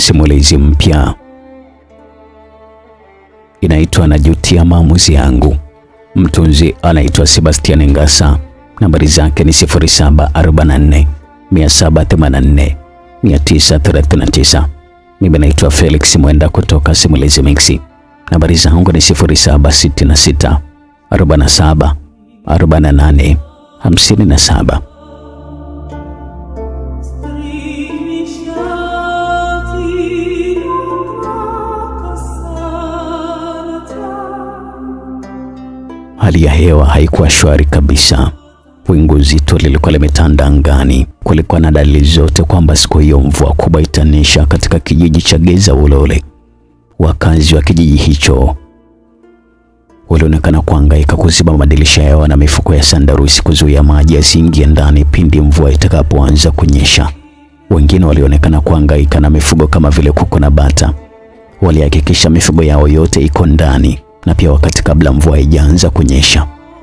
simulizi mpya inaitwa Najutia Maamuzi Yangu. Mtunzi anaitwa Sebastian Ngasa. Nambari zake ni 0744 784 939. Mimi naitwa Felix Mwenda kutoka Simulizi Mixi. Nambari zangu ni 0766 47 48 57. Hali ya hewa haikuwa shwari kabisa. Wingu zito lilikuwa limetanda angani. Kulikuwa na dalili zote kwamba siku hiyo mvua kubwa itanyesha katika kijiji cha Geza Ulole. Wakazi wa kijiji hicho walionekana kuhangaika kuziba madirisha yao na mifuko ya sandarusi kuzuia maji yasiingie ndani pindi mvua itakapoanza kunyesha. Wengine walionekana kuhangaika na mifugo kama vile kuku na bata. Walihakikisha mifugo yao yote iko ndani na pia wakati kabla mvua haijaanza kunyesha.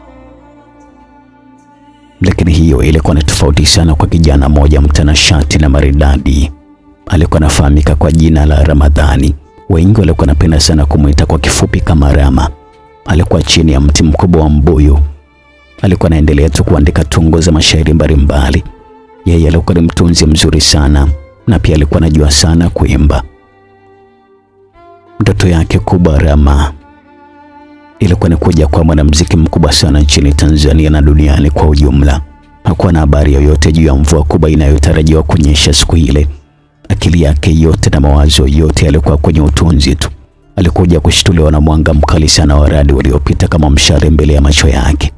Lakini hiyo ilikuwa ni tofauti sana kwa kijana mmoja mtanashati na maridadi. Alikuwa anafahamika kwa jina la Ramadhani. Wengi walikuwa wanapenda sana kumwita kwa kifupi kama Rama. Alikuwa chini ya mti mkubwa wa mbuyu. Alikuwa anaendelea tu kuandika tungo za mashairi mbalimbali. Yeye alikuwa ni mtunzi mzuri sana na pia alikuwa anajua sana kuimba. Ndoto yake kubwa Rama ilikuwa ni kuja kwa mwanamuziki mkubwa sana nchini Tanzania na duniani kwa ujumla. Hakuwa na habari yoyote juu ya mvua kubwa inayotarajiwa kunyesha siku ile. Akili yake yote na mawazo yote yalikuwa kwenye utunzi tu. Alikuja kushtuliwa na mwanga mkali sana wa radi uliopita kama mshale mbele ya macho yake.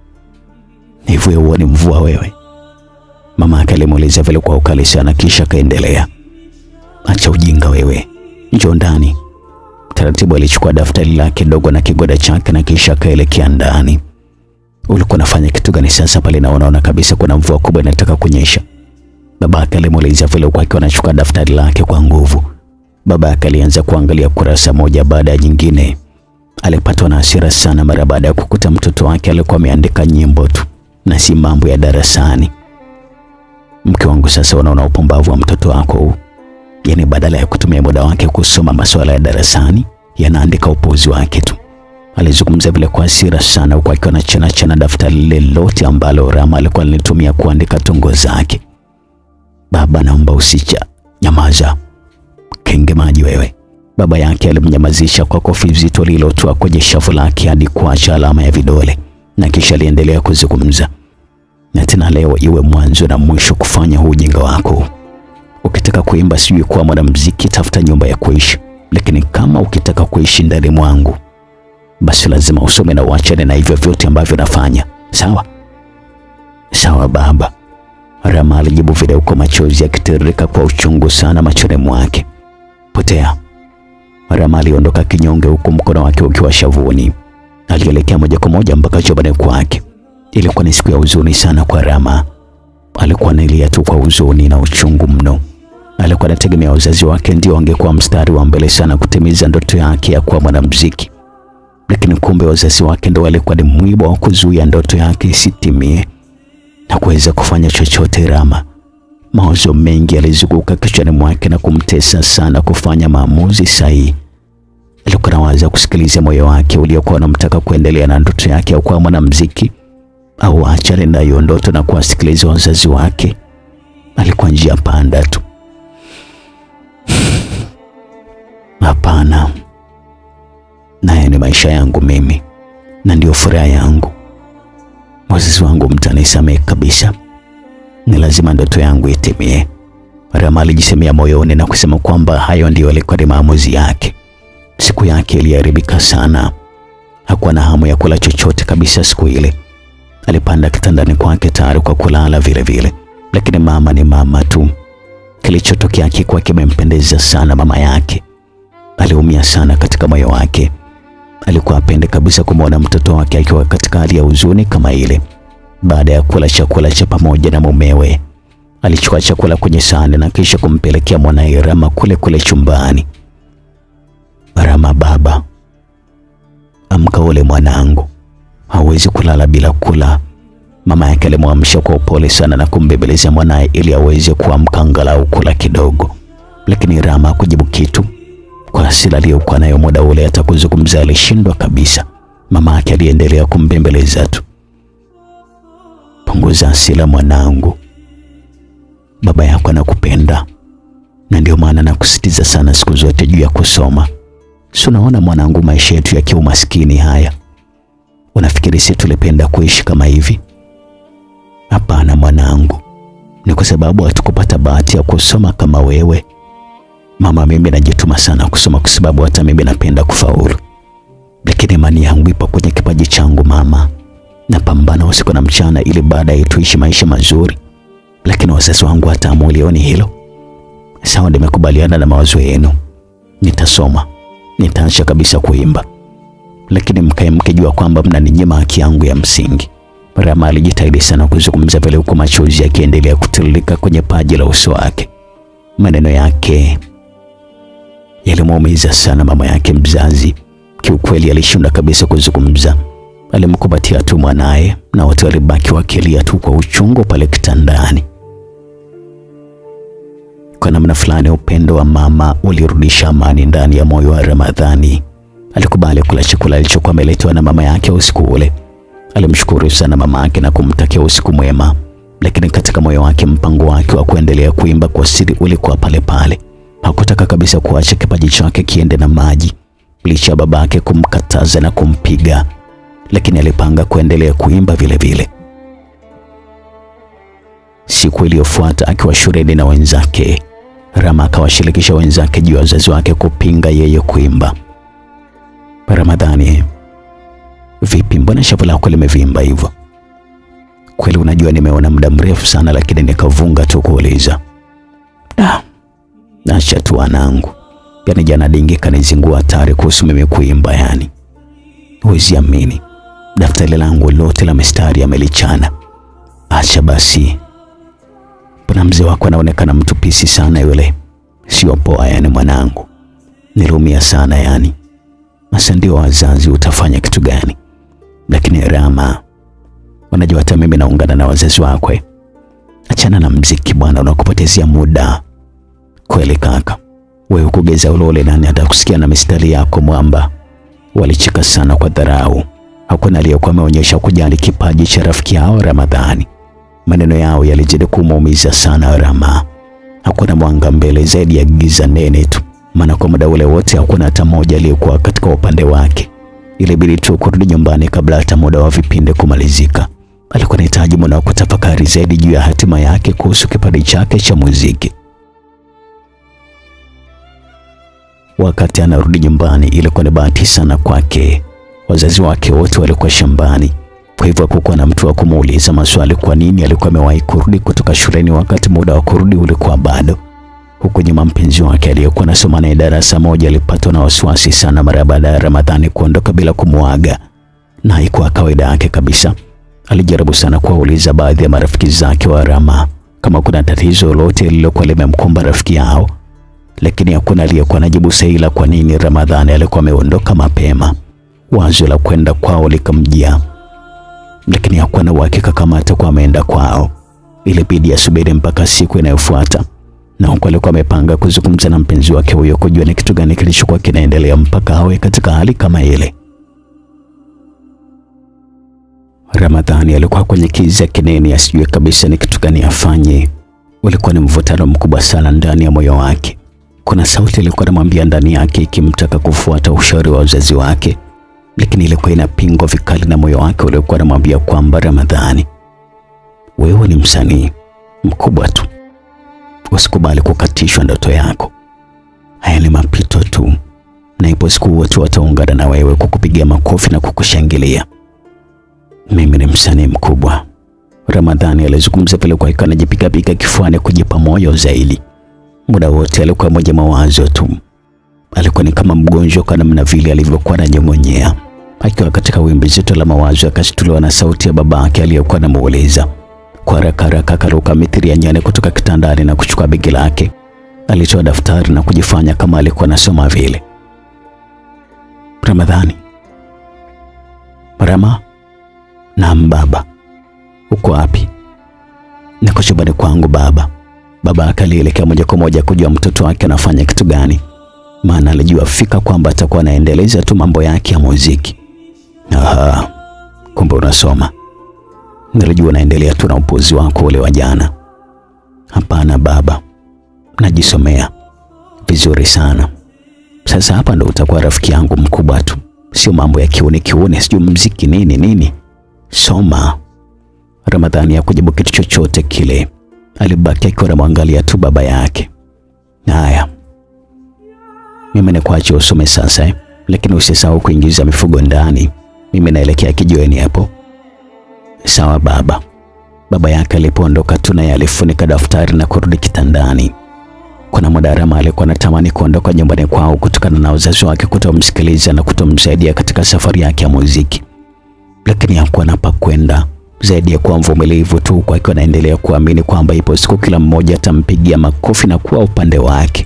Hivyo huo ni mvua wewe? Mama yake alimuuliza vile kwa ukali sana, kisha akaendelea, acha ujinga wewe, njoo ndani. Taratibu alichukua daftari lake dogo na kigoda chake na kisha akaelekea ndani. Ulikuwa unafanya kitu gani sasa pale na unaona kabisa kuna mvua kubwa inataka kunyesha? Babake alimuuliza vile huku akiwa anachukua daftari lake kwa nguvu. Babake alianza kuangalia kurasa moja baada ya nyingine. Alipatwa na hasira sana mara baada ya kukuta mtoto wake alikuwa ameandika nyimbo tu na si mambo ya darasani. Mke wangu, sasa unaona upumbavu wa mtoto wako huu? Yaani badala ya kutumia muda wake kusoma masuala ya darasani yanaandika upuuzi wake tu. Alizungumza vile kwa hasira sana, huku akiwa na chana chana daftari lile lote ambalo Rama alikuwa analitumia kuandika tungo zake. Baba, naomba usicha, nyamaza, kenge maji wewe. Baba yake alimnyamazisha kwa kofi zito lililotua kwenye shavu lake hadi kuacha alama ya vidole, na kisha aliendelea kuzungumza. Na tena leo iwe mwanzo na mwisho kufanya huu ujinga wako. Ukitaka kuimba sijui kuwa mwanamuziki, tafuta nyumba ya kuishi, lakini kama ukitaka kuishi ndani mwangu, basi lazima usome na uachane na hivyo vyote ambavyo nafanya. Sawa sawa baba, Rama alijibu vile, huko machozi yakitiririka kwa uchungu sana machoni mwake. Potea. Rama aliondoka kinyonge, huku mkono wake ukiwa shavuni. Alielekea moja kwa moja mpaka chumbani kwake. Ilikuwa ni siku ya huzuni sana kwa Rama. Alikuwa analia tu kwa huzuni na uchungu mno. Alikuwa anategemea wazazi wake ndio wangekuwa mstari wa mbele sana kutimiza ndoto yake ya kuwa mwanamuziki, lakini kumbe wazazi wake ndio walikuwa ni mwiba wa kuzuia ndoto yake isitimie na kuweza kufanya chochote. Rama, mawazo mengi yalizunguka kichwani mwake na kumtesa sana kufanya maamuzi sahihi. Alikuwa anawaza kusikiliza moyo wake uliokuwa unamtaka kuendelea na ndoto yake ya kuwa mwanamuziki au achane na hiyo ndoto na kuwasikiliza wazazi wake. Alikuwa njia panda tu. Hapana, naye ni maisha yangu mimi na ndio furaha yangu. Wazazi wangu mtanisamehe kabisa, ni lazima ndoto yangu itimie. Rama alijisemea moyoni na kusema kwamba hayo ndiyo yalikuwa ni maamuzi yake. Siku yake iliharibika sana. Hakuwa na hamu ya kula chochote kabisa siku ile. Alipanda kitandani kwake tayari kwa kulala vile vile, lakini mama ni mama tu. Kilichotokea hakikuwa kimempendeza sana mama yake. Aliumia sana katika moyo wake. Alikuwa apende kabisa kumwona mtoto wake akiwa katika hali ya huzuni kama ile. Baada ya kula chakula cha pamoja na mumewe, alichukua chakula kwenye sahani na kisha kumpelekea mwanaye Rama kule kule chumbani. Rama, baba, amka ule mwanangu, hawezi kulala bila kula. Mama yake alimwamsha kwa upole sana na kumbembeleza mwanaye ili aweze kuamka angalau kula kidogo. lakini Rama hakujibu kitu. Kwa hasira aliyokuwa nayo muda ule, hata kuzungumza alishindwa kabisa. Mama yake aliendelea kumbembeleza tu. Punguza hasira mwanangu, baba yako anakupenda na ndio maana nakusitiza sana siku zote juu ya kusoma. Si unaona mwanangu, maisha yetu ya kiumaskini haya, unafikiri si tulipenda kuishi kama hivi? Hapana mwanangu, ni kwa sababu hatukupata bahati ya kusoma kama wewe. Mama, mimi najituma sana kusoma kwa sababu hata mimi napenda kufaulu, lakini imani yangu ipo kwenye kipaji changu mama. Napambana usiku na mchana ili baadaye tuishi maisha mazuri, lakini wazazi wangu hata hamulioni hilo. Sawa, nimekubaliana na mawazo yenu, nitasoma, nitaacha kabisa kuimba, lakini mkae mkijua kwamba mnaninyima haki yangu ya msingi. Rama alijitahidi sana kuzungumza vile, huku machozi yakiendelea kutiririka kwenye paji la uso wake. Maneno yake yalimuumiza sana mama yake mzazi. Kiukweli alishindwa kabisa kuzungumza. Alimkumbatia tu mwanaye na wote walibaki wakilia tu kwa uchungu pale kitandani. Kwa namna fulani upendo wa mama ulirudisha amani ndani ya moyo wa Ramadhani. Alikubali kula chakula alichokuwa ameletewa na mama yake usiku ule. Alimshukuru sana mama yake na kumtakia usiku mwema, lakini katika moyo wake mpango wake wa kuendelea kuimba kwa siri ulikuwa pale pale. Hakutaka kabisa kuacha kipaji chake kiende na maji, licha ya babake kumkataza na kumpiga, lakini alipanga kuendelea kuimba vile vile. Siku iliyofuata akiwa shuleni na wenzake, Rama akawashirikisha wenzake juu ya wazazi wake kupinga yeye kuimba. Ramadhani, vipi, mbona shavu lako limevimba hivyo? Kweli unajua nimeona muda mrefu sana, lakini nikavunga tu kuuliza. Ah, acha tu wanangu, yaani jana dingi kanizingua hatari kuhusu mimi kuimba. Yani huwezi amini, daftari langu lote la mistari amelichana. Acha basi Bwana mzee wako anaonekana mtu pisi sana yule, sio poa yani mwanangu, niliumia sana yani. Sasa ndio wazazi, utafanya kitu gani? Lakini Rama, unajua hata mimi naungana na wazazi wako. Achana na mziki bwana, unakupotezea muda kweli. Kaka wewe kugeza ulole, nani atakusikia na mistari yako mwamba? Walicheka sana kwa dharau. Hakuna aliyekuwa ameonyesha kujali kipaji cha rafiki yao Ramadhani. Maneno yao yalizidi kumuumiza sana Rama. Hakuna mwanga mbele zaidi ya giza nene tu, maana kwa muda ule wote hakuna hata mmoja aliyekuwa katika upande wake. Ilibidi tu kurudi nyumbani kabla hata muda wa vipindi kumalizika. Alikuwa anahitaji muda wa kutafakari zaidi juu ya hatima yake kuhusu kipaji chake cha muziki. Wakati anarudi nyumbani, ilikuwa ni bahati sana kwake. Wazazi wake wote walikuwa shambani kwa hivyo hakukuwa na mtu wa kumuuliza maswali kwa nini alikuwa amewahi kurudi kutoka shuleni wakati muda wa kurudi ulikuwa bado. Huku nyuma, mpenzi wake aliyekuwa anasoma naye darasa moja alipatwa na wasiwasi sana mara baada ya Ramadhani kuondoka bila kumuaga, na haikuwa kawaida yake kabisa. Alijaribu sana kuwauliza baadhi ya marafiki zake wa Rama kama kuna tatizo lolote lililokuwa limemkumba rafiki yao, lakini hakuna aliyekuwa anajibu sahihi la kwa nini Ramadhani alikuwa ameondoka mapema. Wazo la kwenda kwao likamjia lakini hakuwa na uhakika kama atakuwa ameenda kwao. Ilibidi asubiri mpaka siku inayofuata, na huku alikuwa amepanga kuzungumza na mpenzi wake huyo kujua ni kitu gani kilichokuwa kinaendelea mpaka awe katika hali kama ile. Ramadhani alikuwa kwenye kiza kinene, asijue kabisa ni kitu gani afanye. Ulikuwa ni mvutano mkubwa sana ndani ya moyo wake. Kuna sauti ilikuwa inamwambia ndani yake ikimtaka kufuata ushauri wa wazazi wake lakini ilikuwa inapingwa vikali na moyo wake uliokuwa anamwambia kwamba Ramadhani, wewe ni msanii mkubwa tu, usikubali kukatishwa ndoto yako. Haya ni mapito tu, na ipo siku watu wataungana na wewe kukupigia makofi na kukushangilia. Mimi ni msanii mkubwa. Ramadhani alizungumza vile kwa ikawa anajipigapiga kifuani kujipa moyo zaidi. Muda wote alikuwa moja mawazo tu, alikuwa ni kama mgonjwa kwa namna vile alivyokuwa ananyong'onyea. Akiwa katika wimbi zito la mawazo, akashtuliwa na sauti ya babake aliyokuwa anamuuliza. Kwa haraka haraka akaruka mithili ya nyani kutoka kitandani na kuchukua begi lake. Alitoa daftari na kujifanya kama alikuwa anasoma vile. Ramadhani. Rama. Naam baba. Uko wapi? Niko chumbani kwangu baba. Baba yake alielekea moja kwa moja kujua mtoto wake anafanya kitu gani, maana alijua fika kwamba atakuwa anaendeleza tu mambo yake ya muziki. Aha, kumbe unasoma. Nilijua unaendelea tu na upuzi wako ule wa jana. Hapana baba, najisomea vizuri sana. Sasa hapa ndo utakuwa rafiki yangu mkubwa tu, sio mambo ya kiuni kiuni, sijui mziki nini nini. Soma. Ramadhani hakujibu kitu chochote kile, alibaki akiwa anamwangalia tu baba yake. Haya, mimi nikuache usome sasa eh? Lakini usisahau kuingiza mifugo ndani, mimi naelekea kijiweni hapo. Sawa baba. Baba yake alipoondoka tu naye alifunika daftari na kurudi kitandani. Kuna muda Rama alikuwa anatamani kuondoka nyumbani kwao kutokana na wazazi wake kutomsikiliza na kutomsaidia katika safari yake ya muziki, lakini hakuwa na pa kwenda zaidi ya kuwa mvumilivu tu, kwa akiwa anaendelea kuamini kwamba ipo siku kila mmoja atampigia makofi na kuwa upande wake.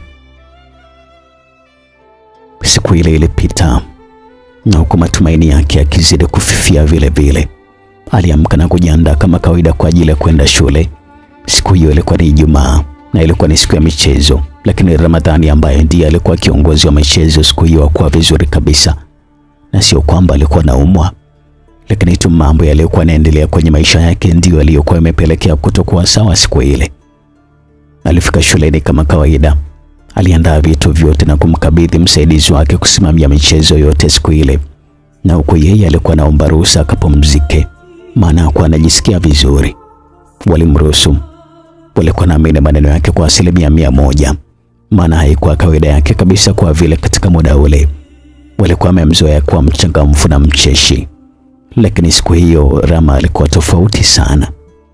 Siku ile ilipita na huku matumaini yake yakizidi kufifia vile vile. Aliamka na kujiandaa kama kawaida kwa ajili ya kwenda shule. Siku hiyo ilikuwa ni Ijumaa na ilikuwa ni siku ya michezo, lakini Ramadhani ambaye ndiye alikuwa kiongozi wa michezo siku hiyo hakuwa vizuri kabisa, na sio kwamba alikuwa naumwa, lakini tu mambo yaliyokuwa yanaendelea kwenye maisha yake ndiyo yaliyokuwa yamepelekea kutokuwa sawa siku ile. Alifika shuleni kama kawaida, aliandaa vitu vyote na kumkabidhi msaidizi wake kusimamia michezo yote siku ile, na huku yeye alikuwa anaomba ruhusa akapumzike, maana hakuwa anajisikia vizuri. Walimruhusu walikuwa naamini maneno yake kwa asilimia mia moja, maana haikuwa kawaida yake kabisa, kwa vile katika muda ule walikuwa wamemzoea kuwa mchangamfu na mcheshi, lakini siku hiyo Rama alikuwa tofauti sana.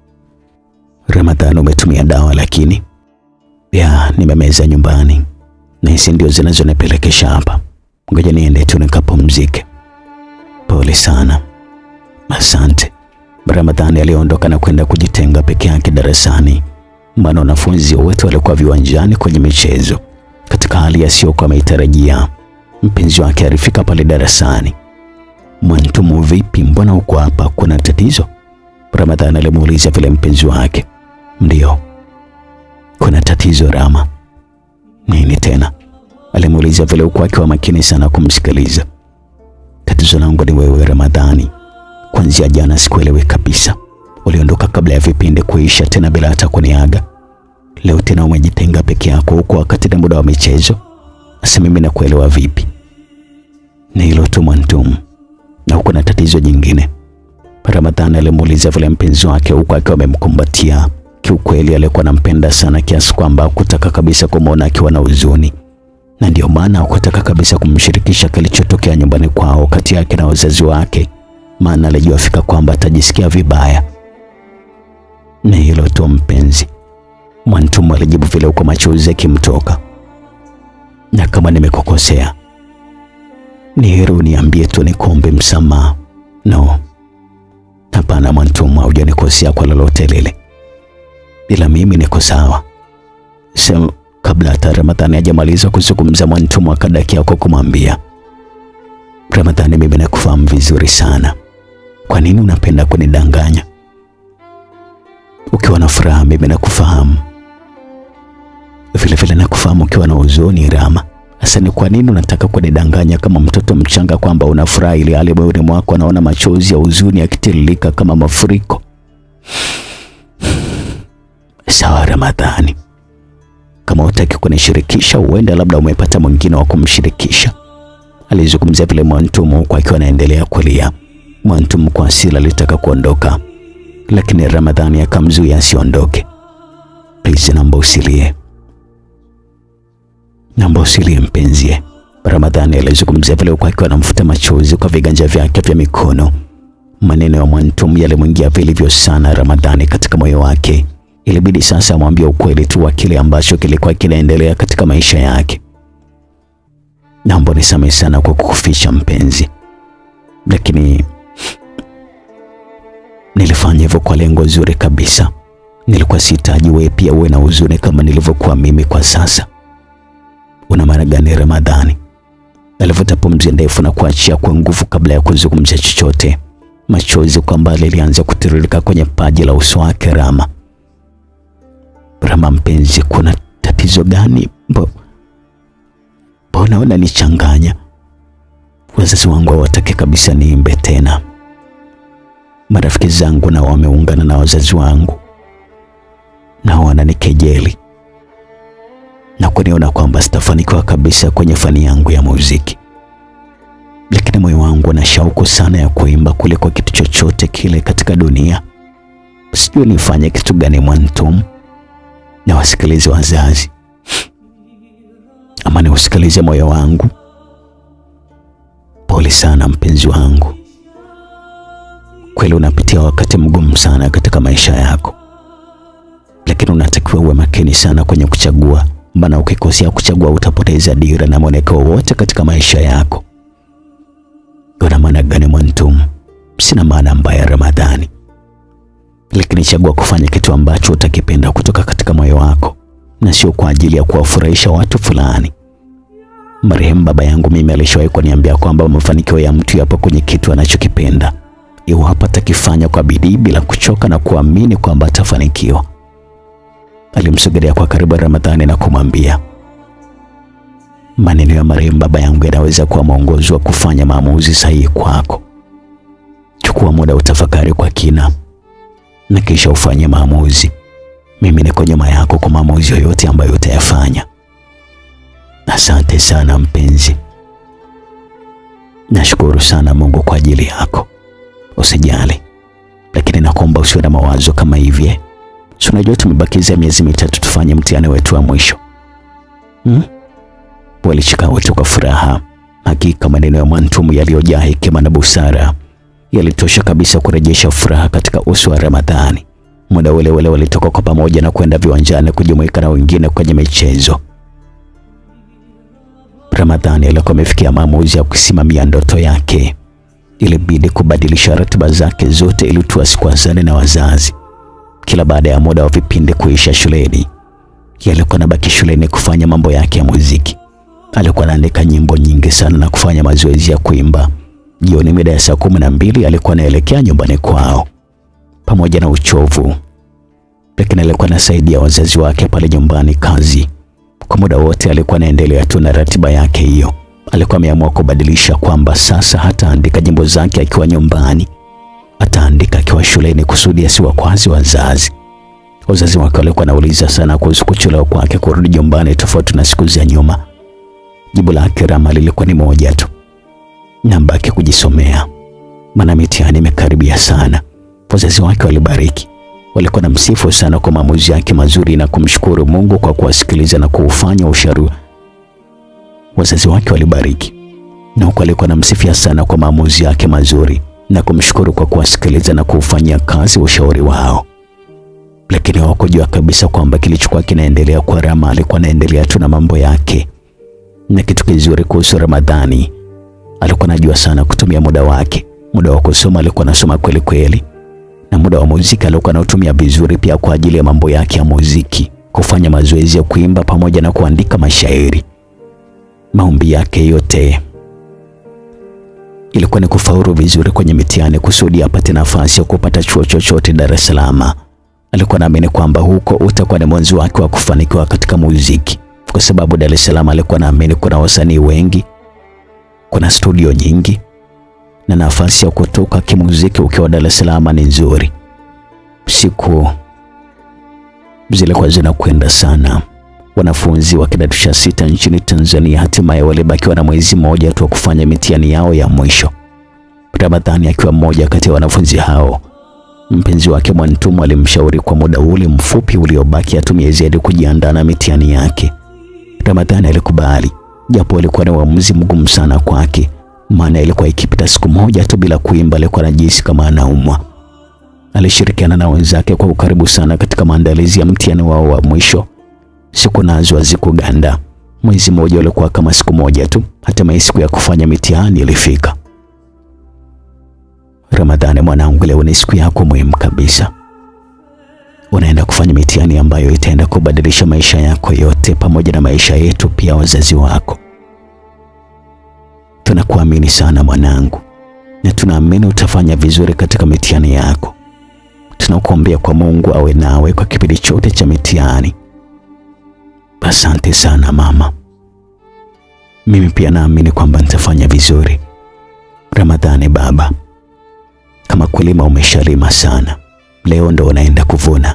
Ramadhani, umetumia dawa? Lakini ya nimemeza nyumbani na hizi ndio zinazonipelekesha hapa, ngoja niende tu nikapumzike. Pole sana. Asante. Ramadhani aliondoka na kwenda kujitenga peke yake darasani maana wanafunzi wote walikuwa viwanjani kwenye michezo. Katika hali asiyokuwa ameitarajia, mpenzi wake alifika pale darasani. Mwantumu, vipi, mbona uko hapa? Kuna tatizo? Ramadhani alimuuliza vile mpenzi wake. Ndiyo, kuna tatizo Rama. Nini tena? alimuuliza vile huku akiwa makini sana kumsikiliza. Tatizo langu ni wewe Ramadhani, kuanzia jana sikuelewi kabisa uliondoka kabla ya vipindi kuisha, tena bila hata kuniaga. Leo tena umejitenga peke yako huko wakati na muda wa michezo. Sasa mimi nakuelewa vipi? Ni hilo tu Mwantumu, na huko na tatizo jingine? Ramadhani alimuuliza vile mpenzi wake huku akiwa amemkumbatia. Kiukweli alikuwa anampenda sana kiasi kwamba hakutaka kabisa kumwona akiwa na huzuni, na ndio maana hakutaka kabisa kumshirikisha kilichotokea nyumbani kwao kati yake na wazazi wake, maana alijua fika kwamba atajisikia vibaya. Ni hilo tu mpenzi, Mwantumu alijibu vile huko machozi yakimtoka. Na kama nimekukosea, ni heri uniambie tu nikuombe msamaha. No, hapana Mwantumu, haujanikosea kwa lolote lile, ila mimi niko sawa. Sema kabla hata Ramadhani hajamaliza kuzungumza, Mwantumu akadakia kwa kumwambia Ramadhani, mimi nakufahamu vizuri sana. Kwa nini unapenda kunidanganya? Ukiwa na furaha mimi nakufahamu, vile vile nakufahamu ukiwa na huzuni. Rama, sasa ni kwa nini unataka kunidanganya kama mtoto mchanga kwamba una furaha, ili hali moyoni mwako anaona machozi ya huzuni yakitiririka kama mafuriko? Sawa Ramadhani, kama hutaki kunishirikisha, huenda labda umepata mwingine wa kumshirikisha, alizungumzia vile Mwantumu huku akiwa anaendelea kulia. Mwantumu kwa hasira alitaka kuondoka lakini Ramadhani akamzuia asiondoke. Please, naomba usilie, naomba usilie mpenzie. Ramadhani alizungumzia vile huku akiwa anamfuta machozi kwa viganja vyake vya mikono. Maneno ya Mwantumu yalimwingia vilivyo sana Ramadhani katika moyo wake. Ilibidi sasa amwambie ukweli tu wa kile ambacho kilikuwa kinaendelea katika maisha yake. Naomba nisamehe sana kwa kukuficha mpenzi, lakini nilifanya hivyo kwa lengo zuri kabisa. Nilikuwa sihitaji wewe pia uwe na huzuni kama nilivyokuwa mimi kwa sasa. Una maana gani Ramadhani? Alivuta pumzi ndefu na kuachia kwa nguvu kabla ya kuzungumza chochote. Machozi kwa mbali yalianza kutiririka kwenye paji la uso wake Rama. Rama mpenzi, kuna tatizo gani? Mbona unanichanganya? Wazazi wangu hawataki kabisa niimbe tena. Marafiki zangu nao wameungana na wazazi wangu, nao wananikejeli na kuniona kwamba sitafanikiwa kabisa kwenye fani yangu ya muziki, lakini moyo wangu una shauku sana ya kuimba kuliko kitu chochote kile katika dunia. Sijui nifanye kitu gani Mwantum, na wasikilize wazazi ama niusikilize moyo wangu? Pole sana mpenzi wangu, kweli unapitia wakati mgumu sana katika maisha yako, lakini unatakiwa uwe makini sana kwenye kuchagua, maana ukikosea kuchagua utapoteza dira na mwelekeo wote katika maisha yako. Una maana gani Mwantum? Sina maana mbaya Ramadhani, lakini chagua kufanya kitu ambacho utakipenda kutoka katika moyo wako na sio kwa ajili ya kuwafurahisha watu fulani. Marehemu baba yangu mimi alishawahi kuniambia kwamba mafanikio ya mtu yapo kwenye kitu anachokipenda, iwapo atakifanya kwa bidii bila kuchoka na kuamini kwamba atafanikiwa. Alimsogelea kwa karibu Ramadhani na kumwambia, maneno ya marehemu baba yangu yanaweza kuwa mwongozo wa kufanya maamuzi sahihi kwako. Chukua muda utafakari kwa kina na kisha ufanye maamuzi. Mimi niko nyuma yako kwa maamuzi yoyote ambayo utayafanya. Asante sana mpenzi, nashukuru sana Mungu kwa ajili yako. Usijali, lakini nakuomba usiwe na mawazo kama hivi. Si unajua tumebakiza miezi mitatu tufanye mtihani wetu wa mwisho hmm? Walicheka wote kwa furaha. Hakika maneno ya Mwantumu yaliyojaa hekima na busara yalitosha kabisa kurejesha furaha katika uso wa Ramadhani. Muda ule ule walitoka kwa pamoja na kwenda viwanjani kujumuika na wengine kwenye michezo. Ramadhani alikuwa amefikia maamuzi ya kusimamia ndoto yake. Ilibidi kubadilisha ratiba zake zote ili tu asikwazane na wazazi. Kila baada ya muda wa vipindi kuisha shuleni, alikuwa anabaki shuleni kufanya mambo yake ya muziki. Alikuwa anaandika nyimbo nyingi sana na kufanya mazoezi ya kuimba. Jioni mida ya saa kumi na mbili alikuwa anaelekea nyumbani kwao pamoja na uchovu, lakini alikuwa anasaidia wazazi wake pale nyumbani kazi. Kwa muda wote alikuwa anaendelea tu na ratiba yake hiyo. Alikuwa ameamua kubadilisha kwamba sasa hataandika nyimbo zake akiwa nyumbani, ataandika akiwa shuleni kusudi asiwakwazi wazazi. Wazazi wake walikuwa wanauliza sana kuhusu kuchelewa kwake kurudi nyumbani, tofauti na siku za nyuma. Jibu lake Rama lilikuwa ni moja tu, nabaki kujisomea, maana mitihani imekaribia sana. Wazazi wake walibariki, walikuwa na msifu sana kwa maamuzi yake mazuri na kumshukuru Mungu kwa kuwasikiliza na kuufanya ushauri. Wazazi wake walibariki na huko alikuwa namsifia sana kwa maamuzi yake mazuri na kumshukuru kwa kuwasikiliza na kuufanyia kazi ushauri wao, lakini hawakujua kabisa kwamba kilichokuwa kinaendelea kwa Rama, alikuwa anaendelea tu na mambo yake. Na kitu kizuri kuhusu Ramadhani, alikuwa anajua sana kutumia muda wake. Muda wa kusoma alikuwa anasoma kweli kweli na muda wa muziki alikuwa anautumia vizuri pia kwa ajili ya mambo yake ya muziki, kufanya mazoezi ya kuimba pamoja na kuandika mashairi. Maombi yake yote ilikuwa ni kufaulu vizuri kwenye mitihani kusudi apate nafasi ya kupata chuo chochote Dar es Salaam. Alikuwa anaamini kwamba huko utakuwa ni mwanzo wake wa kufanikiwa katika muziki, kwa sababu Dar es Salaam alikuwa anaamini kuna wasanii wengi, kuna studio nyingi na nafasi ya kutoka kimuziki ukiwa Dar es Salaam ni nzuri. Siku zilikuwa zinakwenda sana. Wanafunzi wa kidato cha sita nchini Tanzania hatimaye walibakiwa na mwezi mmoja tu wa kufanya mitihani yao ya mwisho. Ramadhani akiwa mmoja kati ya wanafunzi hao. Mpenzi wake Mwantumu alimshauri kwa muda ule mfupi uliobaki atumie zaidi kujiandaa na mitihani yake. Ramadhani alikubali, japo alikuwa ni uamuzi mgumu sana kwake maana ilikuwa ikipita siku moja tu bila kuimba, alikuwa anajihisi kama anaumwa. Alishirikiana na wenzake kwa ukaribu sana katika maandalizi ya mtihani wao wa mwisho. Siku nazo hazikuganda, mwezi mmoja ulikuwa kama siku moja tu. Hatimaye siku ya kufanya mitihani ilifika. Ramadhani mwanangu, leo ni siku yako muhimu kabisa. Unaenda kufanya mitihani ambayo itaenda kubadilisha maisha yako yote pamoja na maisha yetu pia wazazi wako. Tunakuamini sana mwanangu, na tunaamini utafanya vizuri katika mitihani yako. tunakuombea kwa Mungu awe nawe kwa kipindi chote cha mitihani. Asante sana mama. Mimi pia naamini kwamba nitafanya vizuri. Ramadhani baba, kama kulima umeshalima sana, leo ndo unaenda kuvuna.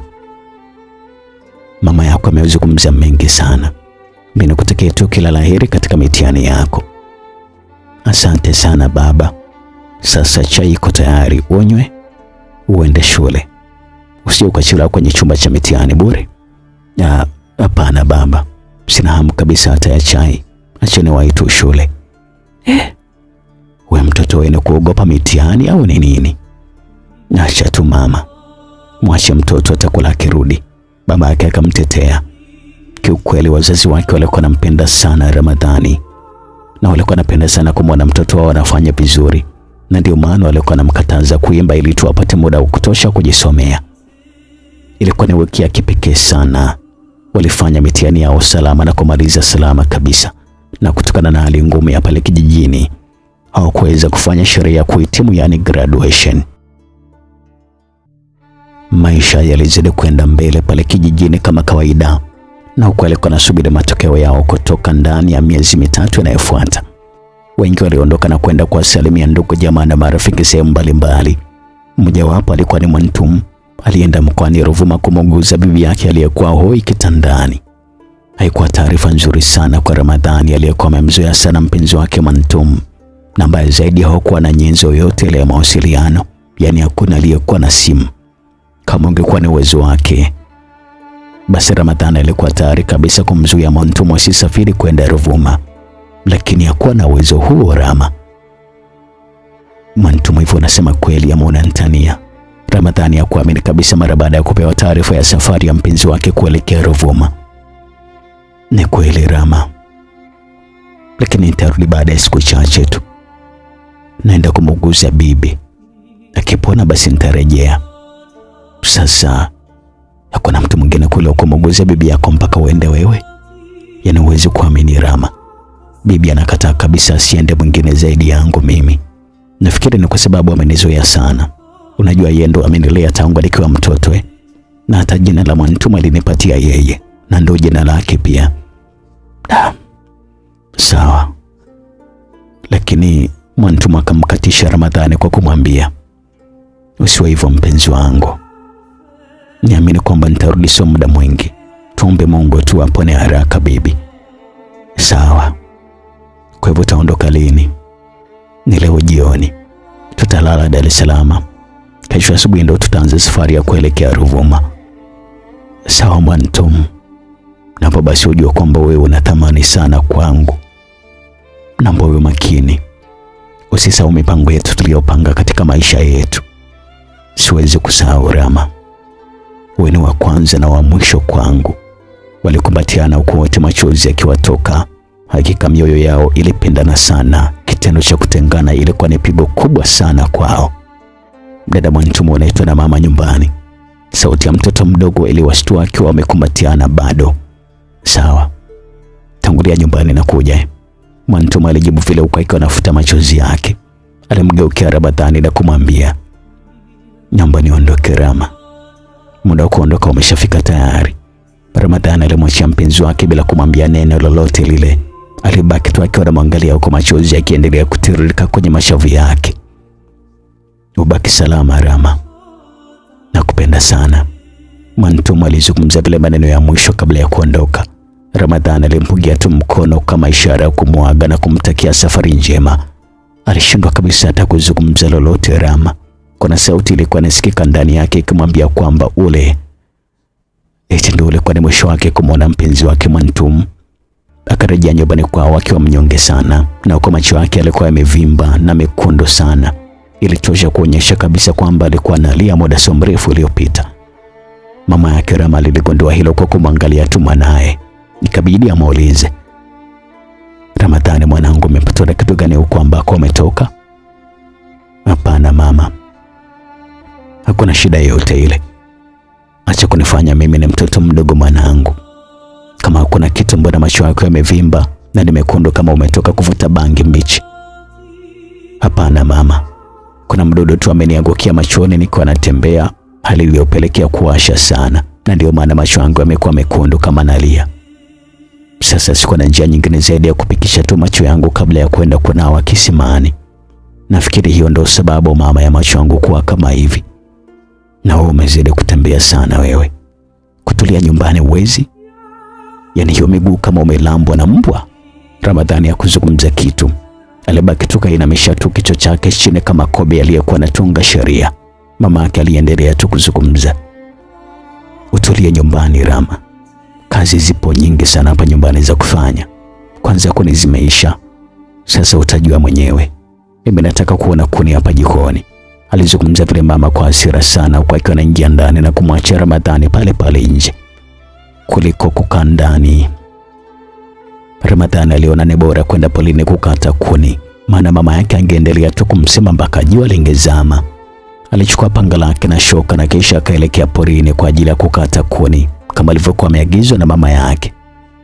Mama yako amezungumza mengi sana. Mimi nikutakia tu kila laheri katika mitihani yako. Asante sana baba. Sasa chai iko tayari, unywe uende shule, usije ukachelewa kwenye chumba cha mitihani bure. Ah, Hapana baba, sina hamu kabisa hata ya chai. Acheni waitu shule. Eh, we mtoto wenu kuogopa mitihani au ni nini? Acha tu mama, mwache mtoto atakula akirudi. Baba yake akamtetea. Kiukweli wazazi wake walikuwa wanampenda sana Ramadhani na walikuwa wanapenda sana kumwona mtoto wao anafanya vizuri, na ndio maana walikuwa wanamkataza kuimba ili tu apate muda wa kutosha kujisomea. Ilikuwa ni wiki ya kipekee sana. Walifanya mitihani yao salama na kumaliza salama kabisa, na kutokana na hali ngumu ya pale kijijini hawakuweza kufanya sherehe ya kuhitimu, yani graduation. Maisha yalizidi kwenda mbele pale kijijini kama kawaida, na huku alikuwa anasubiri matokeo yao kutoka ndani ya miezi mitatu inayofuata. Wengi waliondoka na kwenda kuwasalimia ndugu jamaa na marafiki sehemu mbalimbali. Mmojawapo alikuwa ni Mwantum, alienda mkoani Ruvuma kumuguza bibi yake aliyekuwa hoi kitandani. Haikuwa taarifa nzuri sana kwa Ramadhani aliyekuwa amemzoea sana mpenzi wake Mwantum, na mbaya zaidi hawakuwa na nyenzo yoyote ile ya mawasiliano, yaani hakuna aliyekuwa na simu. Kama ungekuwa ni uwezo wake, basi Ramadhani alikuwa tayari kabisa kumzuia Mwantum asisafiri kwenda Ruvuma, lakini hakuwa na uwezo huo. Rama Mwantum, hivyo unasema kweli ama unanitania? Ramadhani hakuamini kabisa mara baada ya kupewa taarifa ya safari ya mpenzi wake kuelekea Ruvuma. Ni kweli Rama, lakini nitarudi baada ya siku chache tu. Naenda kumuguza bibi, akipona basi nitarejea. Sasa hakuna mtu mwingine kule wa kumuguza bibi yako mpaka uende wewe? Yaani huwezi kuamini Rama, bibi anakataa kabisa asiende mwingine zaidi yangu mimi. Nafikiri ni kwa sababu amenizoea sana. Unajua yeye ndo amenilea tangu nikiwa mtoto eh? Na hata jina la Mwantuma alinipatia yeye na ndo jina lake pia. Da. Sawa, lakini Mwantuma akamkatisha Ramadhani kwa kumwambia, usiwe hivyo mpenzi wangu, niamini kwamba nitarudi, sio muda mwingi. Tuombe Mungu tu apone haraka bibi. Sawa. Kwa hivyo utaondoka lini? Ni leo jioni, tutalala Dar es Salaam. Kesho asubuhi ndo tutaanza safari ya kuelekea Ruvuma. Sawa Mwantum, naomba basi ujue kwamba wewe una thamani sana kwangu. Naomba uwe makini, usisahau mipango yetu tuliyopanga katika maisha yetu. Siwezi kusahau Rama, wewe ni wa kwanza na wa mwisho kwangu. Walikumbatiana huku wote, machozi yakiwatoka. Hakika mioyo yao ilipendana sana. Kitendo cha kutengana ilikuwa ni pigo kubwa sana kwao. Dada Mwantumu anaitwa na mama nyumbani. Sauti ya mtoto mdogo iliwashtua akiwa wamekumbatiana bado. Sawa, tangulia nyumbani na kuja. Mwantumu alijibu vile huku akiwa anafuta machozi yake. Alimgeukia Ramadhani na kumwambia, naomba niondoke Rama, muda wa kuondoka umeshafika tayari. Ramadhani alimwachia mpenzi wake bila kumwambia neno lolote lile. Alibaki tu akiwa anamwangalia huko, machozi yakiendelea kutiririka kwenye mashavu yake. Ubaki salama Rama, nakupenda sana. Mwantumu alizungumza vile maneno ya mwisho kabla ya kuondoka. Ramadhani alimpigia tu mkono kama ishara ya kumwaga na kumtakia safari njema. Alishindwa kabisa hata kuzungumza lolote Rama. Kuna sauti ilikuwa inasikika ndani yake ikimwambia kwamba ule eti ndio ulikuwa ni mwisho wake kumwona mpenzi wake Mwantumu. Akarejea nyumbani kwao akiwa mnyonge sana, na huko macho yake alikuwa yamevimba na mekundu sana ilitosha kuonyesha kabisa kwamba alikuwa analia muda sio mrefu uliopita. Mama yake Rama liligundua hilo kwa kumwangalia tu mwanaye, ikabidi amuulize, Ramadhani, mwanangu, umepatwa na kitu gani huko ambako umetoka? Hapana mama, hakuna shida yoyote ile. Acha kunifanya mimi ni mtoto mdogo mwanangu. Kama hakuna kitu, mbona macho yako yamevimba na ni mekundu kama umetoka kuvuta bangi mbichi? Hapana mama, kuna mdudu tu ameniangukia machoni nikiwa natembea, hali iliyopelekea kuwasha sana, na ndio maana macho yangu yamekuwa mekundu kama nalia. Sasa sikuwa na njia nyingine zaidi ya kupikisha tu macho yangu kabla ya kwenda kunawa kisimani. Nafikiri hiyo ndio sababu mama ya macho yangu kuwa kama hivi. Na wewe umezidi kutembea sana wewe, kutulia nyumbani uwezi? Yaani hiyo miguu kama umelambwa na mbwa. Ramadhani ya kuzungumza kitu, alibaki tu kainamisha tu kichwa chake chini kama kobe aliyekuwa anatunga sheria. Mama yake aliendelea tu kuzungumza, utulie nyumbani Rama, kazi zipo nyingi sana hapa nyumbani za kufanya. Kwanza kuni zimeisha, sasa utajua mwenyewe. Mimi nataka kuona kuni hapa jikoni. Alizungumza vile mama kwa hasira sana, huku akiwa anaingia ndani na kumwachia Ramadhani pale pale nje kuliko kukaa ndani. Ramadhani aliona ni bora kwenda polini kukata kuni, maana mama yake angeendelea tu kumsema mpaka jua lingezama. Alichukua panga lake na shoka na kisha akaelekea porini kwa ajili ya kukata kuni kama alivyokuwa ameagizwa na mama yake.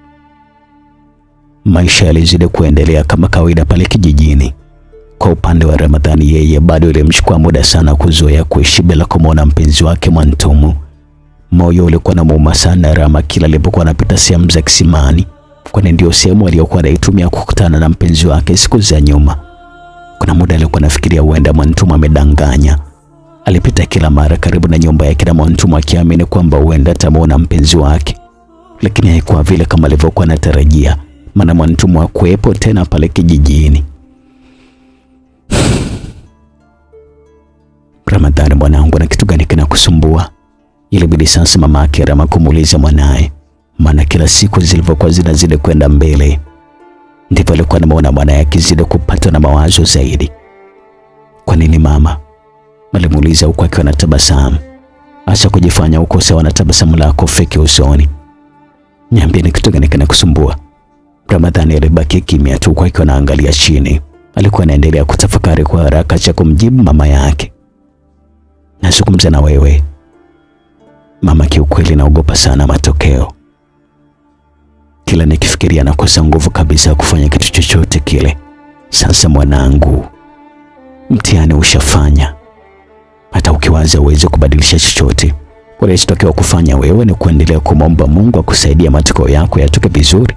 Maisha yalizidi kuendelea kama kawaida pale kijijini. Kwa upande wa Ramadhani, yeye bado ilimchukua muda sana kuzoea kuishi bila kumwona mpenzi wake Mwantumu. Moyo ulikuwa na muuma sana Rama kila alipokuwa anapita sehemu za kisimani, kwani ndio sehemu aliyokuwa anaitumia kukutana na mpenzi wake siku za nyuma. Kuna muda alikuwa anafikiria huenda Mwantumu amedanganya. Alipita kila mara karibu na nyumba yake na Mwantumu akiamini kwamba huenda atamwona mpenzi wake, lakini haikuwa vile kama alivyokuwa anatarajia, maana Mwantumu hakuwepo tena pale kijijini. Ramadhani, mwanangu, na kitu gani kinakusumbua? Ilibidi sasa mama yake Rama kumuuliza mwanaye, maana kila siku zilivyokuwa zinazidi kwenda mbele ndivyo alikuwa anamuona mwanaye akizidi kupatwa na mawazo zaidi. Kwa nini mama? alimuuliza huku akiwa na tabasamu. Acha kujifanya uko sawa na tabasamu lako feki usoni. Niambie, ni kitu gani kinakusumbua? Ramadhani alibaki kimya tu, huku akiwa anaangalia chini. Alikuwa anaendelea kutafakari kwa haraka cha kumjibu mama yake. Nazungumza na wewe mama, kiukweli naogopa sana matokeo. Kila nikifikiria nakosa nguvu kabisa ya kufanya kitu chochote kile. Sasa mwanangu, mtihani ushafanya, hata ukiwaza uweze kubadilisha chochote. Unachotakiwa kufanya wewe ni kuendelea kumwomba Mungu akusaidia matokeo yako yatoke vizuri.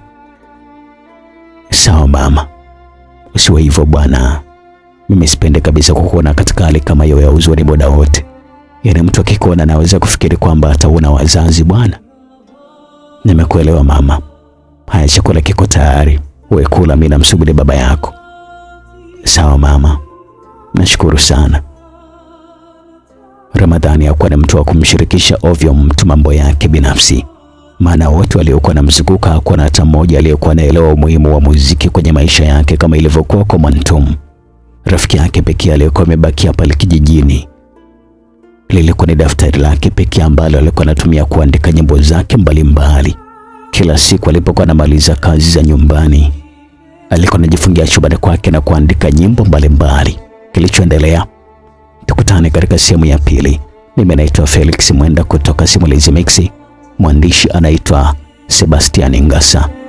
Sawa mama, usiwe hivyo bwana. Mimi sipende kabisa kukuona katika hali kama hiyo ya huzuni muda wote. Yaani mtu akikuona anaweza kufikiri kwamba hatauna wazazi bwana. Nimekuelewa mama. Haya, chakula kiko tayari, uwe kula, mimi namsubiri baba yako. Sawa mama, nashukuru sana. Ramadhani hakuwa ni mtu wa kumshirikisha ovyo mtu mambo yake binafsi, maana wote waliokuwa na mzunguka hakuwa na hata mmoja aliyekuwa anaelewa umuhimu wa muziki kwenye maisha yake kama ilivyokuwa kwa Mwantum. Rafiki yake pekee aliyekuwa amebakia pale kijijini lilikuwa ni daftari lake pekee ambalo alikuwa anatumia kuandika nyimbo zake mbalimbali. Kila siku alipokuwa anamaliza kazi za nyumbani, alikuwa anajifungia chumbani kwake na kuandika nyimbo mbalimbali. Kilichoendelea, tukutane katika sehemu ya pili. Mimi naitwa Felix Mwenda kutoka Simulizi Mix, mwandishi anaitwa Sebastian Ngasa.